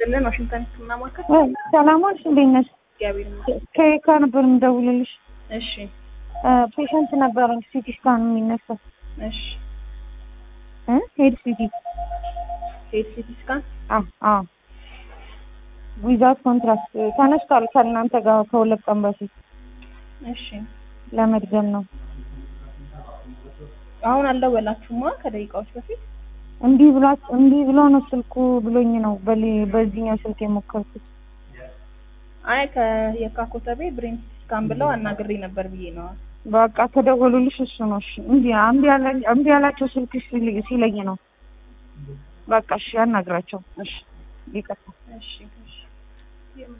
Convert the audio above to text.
ስልን ዋሽንግተን ህክምና ማዕከል ሰላማች እንዴት ነሽ? እግዚአብሔር ይመስገን። ከየካ ነበር የምደውልልሽ። እሺ ፔሸንት ነበረኝ ሲቲ ስካን የሚነሳው እሺ እ ሄድ ሲቲ ሄድ ሲቲ ስካን አዎ አዎ ዊዛት ኮንትራክት ተነስቷል ከእናንተ ጋር ከሁለት ቀን በፊት እሺ ለመድገም ነው። አሁን አልደወላችሁማ ከደቂቃዎች በፊት እንዲህ ብሏት እንዲህ ብሎ ነው ስልኩ ብሎኝ ነው በሊ- በዚህኛው ስልክ የሞከርኩት። አይ ከየካ ኮተቤ ብሬን ሲቲ ስካን ብለው አናግሬ ነበር ብዬ ነው በቃ ከደወሉልሽ እሱ ነው። እሺ እንዲ እምቢ ያለ እምቢ ያላቸው ስልክ ሲል- ሲለኝ ነው። በቃ እሺ ያናግራቸው። እሺ ይቀጥል። እሺ እሺ